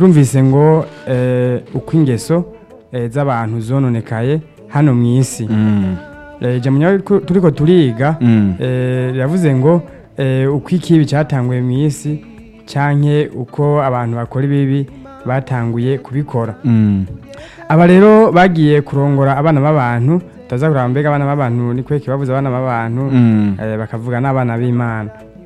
turumvise ngo eh, uko ingeso eh, z'abantu zononekaye hano mu isi Mm. Eh, ijambo nyawe turiko- turiko turiga Mm. eh, riravuze ngo eh, uko ikibi cyatanguye mu isi canke uko abantu bakora ibibi batanguye kubikora Mm. aba rero bagiye kurongora abana b'abantu taza kuraba mbega abana b'abantu ni kweki babuze abana b'abantu Mm. eh, bakavuga n'abana b'imana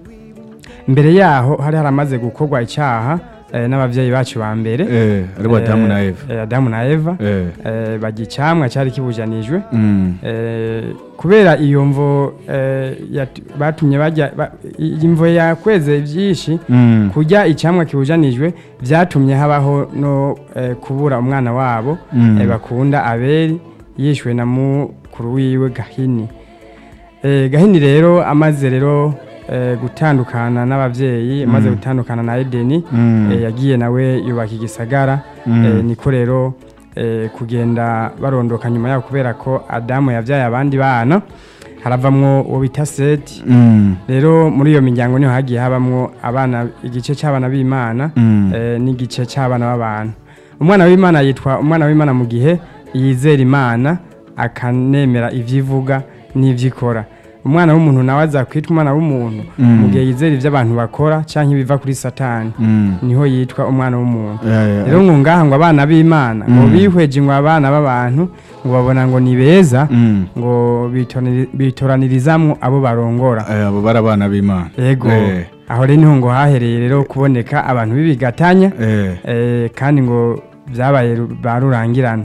mbere yaho hari haramaze gukorwa icyaha eh, n'abavyeyi bacu ba mbere Eh, aribo Adamu na Eva. eh, adamu na eva Eh. eh, barya icamwa cyari kibujanijwe Mm. Eh, kubera iyo mvo eh, yat- batumye bajya ba- iyi mvo yakweze byinshi Mm. kurya icyamwa kibujanijwe byatumye habaho no eh, kubura umwana wabo Mm. eh, bakunda abeli yishwe na mukuru wiwe gahini Eh, gahini rero amaze rero eh, gutandukana n'ababyeyi amaze gutandukana na edeni Mm. eh, yagiye nawe yubaka igisagara Mm. eh, niko rero eh, kugenda barondoka nyuma yaho kubera ko adamu yabyaye abandi bana haravamwo uwo bita seti Mm. rero muri iyo miryango niho hagiye habamwo abana igice cy'abana b'imana Mm. eh, n'igice cy'abana b'abantu umwana w'imana yitwa umwana w'imana mu gihe yizera imana akanemera ibyo ivuga n'ibyo ikora umwana w'umuntu nawe azakwitwa umwana w'umuntu Mm. mu gihe yizera ibyo abantu bakora cyangwa ibiva kuri satani Mm. niho yitwa umwana w'umuntu Yeah, yeah. rero ngo ngaha ngo abana b'imana ngo Mm. bihweje ngo abana b'abantu ngo babona ngo ni beza Mm. ngo bitorani- bitoranirizamwo abo barongora Eh, abo bari abana b'Imana. yego Eh. aho rero niho ngo hahereye rero kuboneka abantu b'ibigatanya Eh. eh, kandi ngo byabaye ru- ba rurangirana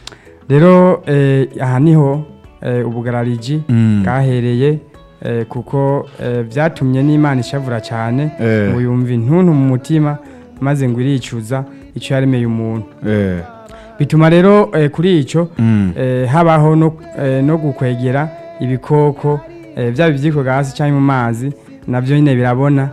rero eh, aha niho eh, ubugarariji Mm. bwahereye eh, kuko eh, byatumye n'imana ishavura cyane Eh. ngo yumva intuntu mu mutima maze ngo iricuza icyo yaremeye umuntu Eh. bituma rero eh, kuri icyo Mm. eh, habaho no, eh, no gukwegera ibikoko eh, byaba ibyikoga hasi cyangwa mu mazi nabyo nyine birabona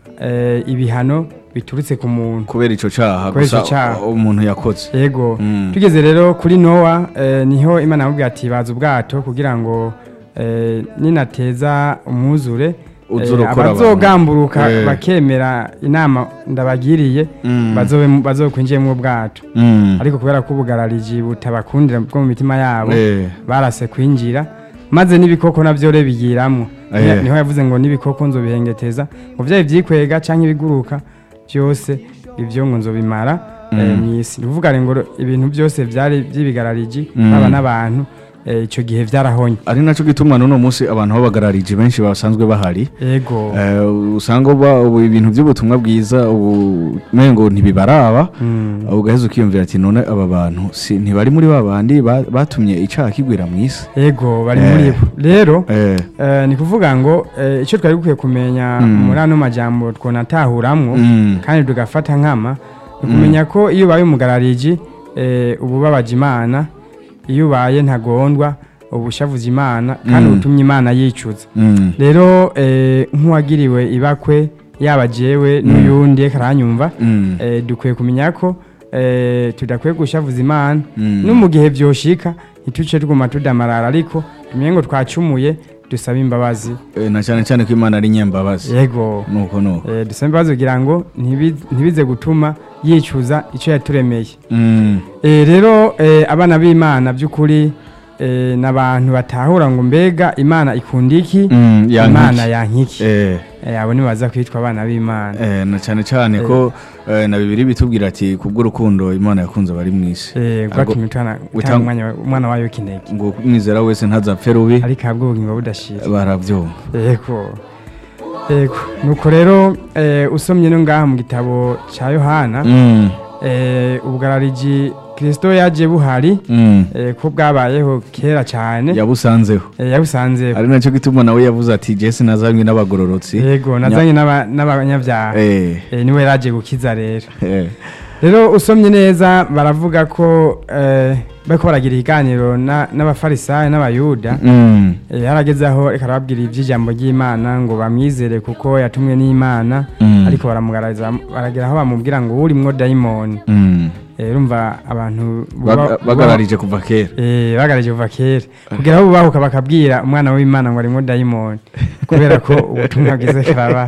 eh, ibihano biturutse ku muntu kubera ico caha Kubera ico gusa caha. umuntu yakoze yego Mm. tugeze rero kuri nowa eh, niho imana yamubwiye ati baza ubwato kugira ngo eh, ninateza umwuzure Uzure eh, ukora abantu. abazogamburuka Eh. bakemera inama ndabagiriye Mm. bazobe- bazokwinjiyemo ubwato Mm. ariko kubera ko ubugarariji butabakundira bwo mu mitima yabo Eh. barase kwinjira maze n'ibikoko navyo re bigiramwo Eh. Niho- niho yavuze ngo n'ibikoko nzobihengeteza ngo vyaba ivyikwega canke ibiguruka vyose ivyo ngo nzobimara eh, mw'isi ni ukuvuga ngo ibintu byose vyari vy'ibigarariji Mm. baba n'abantu eh, ico gihe vyarahonye ari naco gituma n'uno munsi abantu b'abagarariji benshi basanzwe bahari ego Eh, usanga uba ubu ibintu by'ubutumwa bwiza ubu mengo ntibibaraba Mm. ugaheza ukiyumvira ati none aba bantu si ntibari muri ba bandi ba- batumye icaha kigwira mu isi ego bari Eh. muri bo rero Eh, eh, ni kuvuga ngo eh, ico twari dukwiye kumenya Mm. muri ano majambo twonatahuramwo mm, kandi tugafata nkama ni kumenya ko iyo ubaye umugarariji eh, uba ubabaje imana iyo ubaye ntagondwa uba ushavuza imana kandi Mm. utumye imana yicuza mm, rero eh, nk'uwagiriwe ibakwe yaba jewe n'uyundi reka aranyumva mm, eh, dukwiye kumenya ko eh, tudakwiye gushavuza imana Mm. no mu gihe vyoshika ntituce tuguma tudamarara ariko tumenye ngo twacumuye dusabe imbabazi eh, na cyane cyane ko imana ari nyembabazi yego nuko nuko Eh, dusabe imbabazi kugira ngo ntibi- ntibize gutuma yicuza icyo yaturemeye Mm, Eh, rero eh, abana b'imana by'ukuri eh, ni abantu batahura ngo mbega imana ikunda iki mm, yankiki. imana yankiki Eh, Eh, abo ni baza kwitwa abana b'imana eh, na cyane cyane ko eh, na bibiri bitubwira ati kubw'urukundo imana yakunze abari mu isi Eh, Ariko bwatumye utana- utang- utanga umwanya wa- umwana wayo w'ikinege ngo umwizera wese ntazapfe rubi ariko ahabwa ubugingo budashira barabyumva yego yego nuko rero eh, usomye no ngaha mu gitabo cya yohana Mm, eh, ubwarariji kirisito yaje buhari mm, eh, ko bwabayeho kera cyane yabusanzeho eh, yabusanzeho ari nacyo gituma nawe yavuze ati jesi nazanywe n'abagororotsi yego nazanye n'aba- n'abanyabyaha Eh, Eh, niwe yaraje gukiza rero eh, rero usomye neza baravuga ko eh, bariko baragira ikiganiro na- n'abafarisayo n'abayuda mm, Eh, harageze aho reka arababwira iby'ijambo ry'imana ngo bamwizere kuko yatumwe n'imana Mm. ariko baramugaragaza baragera aho bamubwira ngo urimwo dayimoni mm, Eh, urumva abantu Baga- buba- bagararije kuva kera Eh, bagarije kuva kera kugira aho bubahuka bakabwira umwana w'imana ngo arimo dayimoni kubera ko ubutumwa bwiza karaba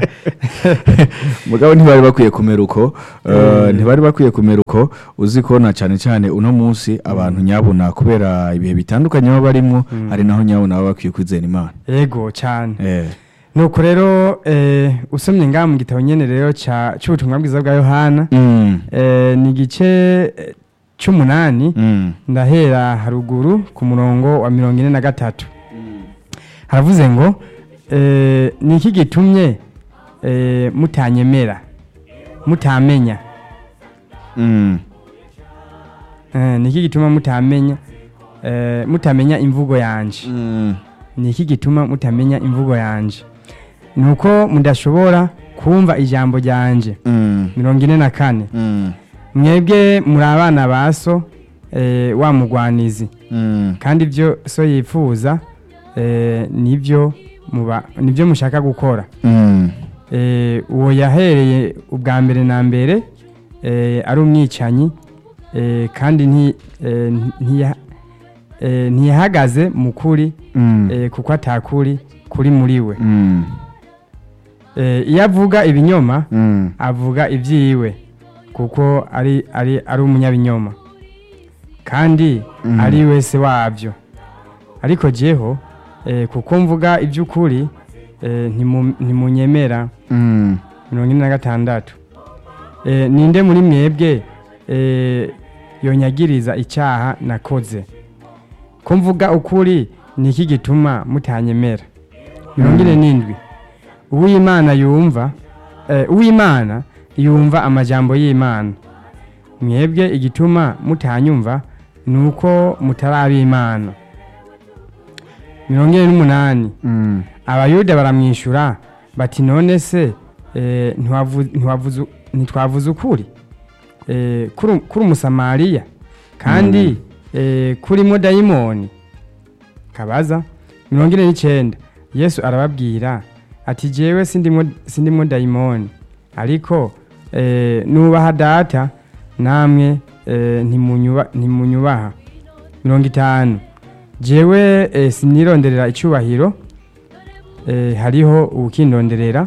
mugabo ntibari bakwiye kumera uko eh, Eh. ntibari bakwiye kumera uko uzi ko na cyane cyane uno munsi abantu nyabuna kubera ibihe bitandukanye baba barimwo Mm. hari naho nyabuna baba bakwiye kwizera imana yego cyane Eh, nuko rero eh, usomye ngaha mu gitabo nyene rero ca- c'ubutumwa bwiza bwa yohana mm, eh, ni igice eh, c'umunani mm, ndahera haruguru ku murongo wa mirongo ine na gatatu haravuze ngo eh, ni iki gitumye eh, mutanyemera mutamenya mm, Eh, ni iki gituma mutamenya eh, mutamenya imvugo yanje mm, ni iki gituma mutamenya imvugo yanje ni uko mudashobora kumva ijambo ryanje mm, mirongo ine na kane mm, mwebwe muri abana ba so eh, wa mugwanizi mm, kandi ibyo so yifuza eh, nibyo muba nibyo mushaka gukora mm, eh, uwo yahereye ubwa mbere na mbere eh, ari umwicanyi eh, kandi nti- eh, ntiya- eh, ntiyahagaze mu kuri mm, eh, kuko atakuri kuri muri we mm, Eh, iyo avuga ibinyoma mm, avuga ibyiwe kuko ari ari ari umunyabinyoma kandi Mhm. ari wese wabyo ariko jeho eh, kuko mvuga iby'ukuri eh, ntimu- ntimunyemera mm, mirongo ine na gatandatu Eh, ninde muri mwebwe eh, yonyagiriza icyaha nakoze ko mvuga ukuri ni iki gituma mutanyemera mirongo ine n'indwi uw'imana yumva eh, uw'imana yumva amajambo y'imana mwebwe igituma mutanyumva ni uko mutari ab'imana mirongo ine n'umunani mm, abayuda baramwishyura bati none se eh, ntiwavu- ntiwavuze- ntitwavuze ukuri Eh, kuri kuri umusamariya kandi eh, kurimo dayimoni kabaza mirongo ine n'icyenda yesu arababwira ati jewe sindimo sindimo dayimoni ariko eh, nubaha data namwe eh, ntimunyuba- ntimunyubaha mirongo itanu jewe eh, sinironderera icyubahiro eh, hariho uwukindonderera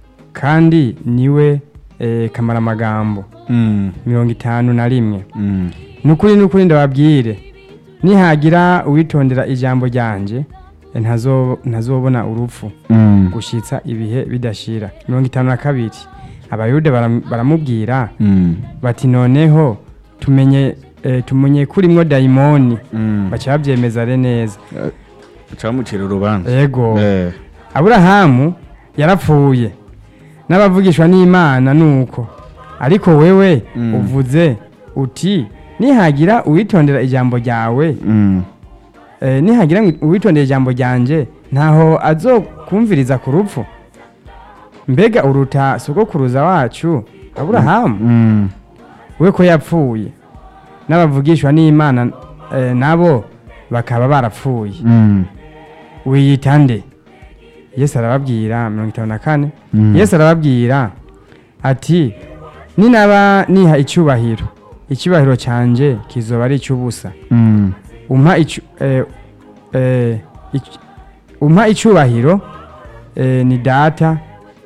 kandi niwe eh, kamaramagambo mm, mirongo itanu na rimwe mm, nukuri nukuri ndababwire nihagira uwitondera ijambo ryanje eh, ntazo- ntazobona urupfu mm, gushitsa ibihe bidashira mirongo itanu na kabiri abayuda baram- baramubwira mm, bati noneho tumenye eh, tumenye kurimwo dayimoni mm. baca babyemeza re neza camucira urubanza ego Eh, aburahamu yarapfuye n'abavugishwa n'imana nuko ariko wewe Mm. uvuze uti nihagira uwitondera ijambo ryawe mm, eh, nihagira uwitondera ijambo ryanje ntaho azokumviriza ku rupfu mbega uruta sogokuruza wacu aburahamu mm, we ko yapfuye n'abavugishwa n'imana eh, nabo bakaba barapfuye mm, wiyita nde yesu arababwira mirongo itanu na kane Mm. yesu arababwira ati ninaba niha icyubahiro icyubahiro cyanjye kizoba ari icy'ubusa mm, umpa icu- eh, eh, ic- umpa icyubahiro eh, ni data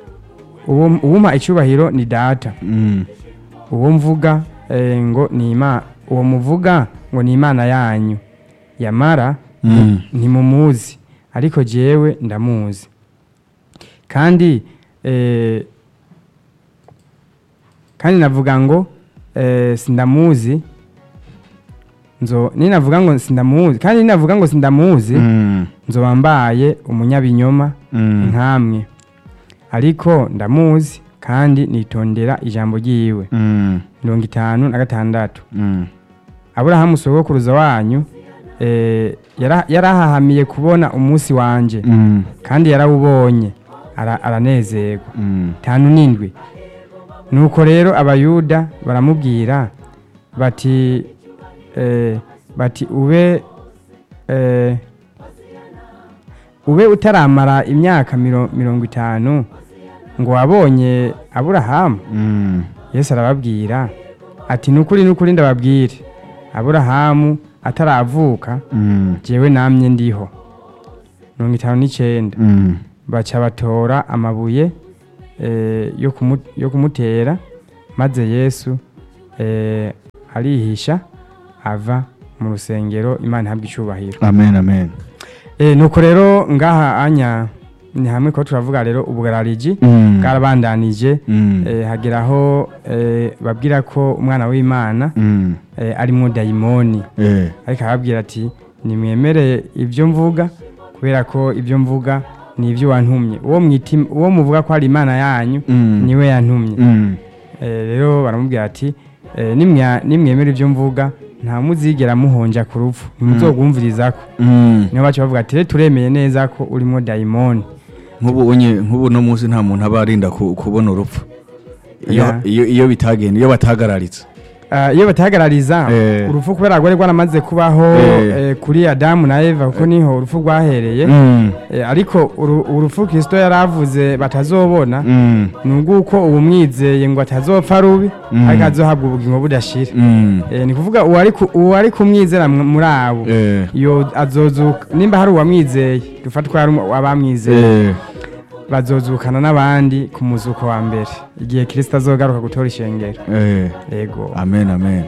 uwo uwumpa icyubahiro ni data mm, uwo mvuga eh, ngo ni ima uwo muvuga ngo ni imana yanyu yamara mm, ntimumuzi ariko jewe ndamuzi kandi eh, kandi navuga ngo eh, sindamuzi nzo ninavuga ngo sindamuzi kandi ninavuga ngo sindamuzi mm, nzoba mbaye umunyabinyoma mm, nkamwe ariko ndamuzi kandi nitondera ijambo ryiwe mm, mirongo itanu na gatandatu mm, aburahamu sogokuruza wanyu eh, yara- yarahahamiye kubona umunsi wanje mm, kandi yarawubonye ara- aranezerwa mm, tanu n'indwi nuko rero abayuda baramubwira bati eh, bati ube eh, ube utaramara imyaka miro- mirongo itanu ngo wabonye aburahamu mm, yesu arababwira ati nukuri nukuri ndababwire aburahamu ataravuka Mm. jewe namye ndiho mirongo itanu n'icyenda Mm. baca batora amabuye eh, yo kumu- yo kumutera maze yesu eh, arihisha ava mu rusengero imana ihabwa icyubahiro amen amen Eh, nuko rero ngaha anya ni hamwe ko turavuga rero ubugarariji Mm. bwarabandanije Mm. eh, hageraho eh, babwira ko umwana w'imana Mm. eh, arimwo dayimoni Eh. ariko arababwira ati nimwemere ibyo mvuga kubera ko ibyo mvuga ni ibyo wantumye uwo mwita im- uwo muvuga ko ari imana yanyu Mm. niwe yantumye Mm. Eh, rero baramubwira ati eh, nimwa- nimwemera ibyo mvuga nta muzigera muhonja ku rupfu ntimuzogwumvirizako Mm. niyo baca bavuga ati rero turemeye neza ko urimo dayimoni nk'ubu unye nk'ubu no munsi nta muntu aba arinda ku- kubona urupfu iyo Yeah. iyo iyo bitagenda iyo batagararitse Ah, iyo batahagarariza Eh. urupfu kubera rwari rwaramaze kubaho Eh. eh, kuri adamu na eva kuko niho urupfu rwahereye Mm. Eh, ariko uru- urupfu kirisito yari avuze batazobona Mm. ni ubw'uko ubu mwizeye ngo atazopfa rubi Mm. ariko azohabwa ubugingo budashira Mm. Eh, ni kuvuga uwari ku- uwari kumwizera mw- muri abo Eh. yo azozuka nimba hari uwamwizeye dufatwa hari umu- abamwizeye Eh. bazozukana n'abandi ku muzuko wa mbere igihe kirisito azogaruka gutora ishengero Eh. yego amen amen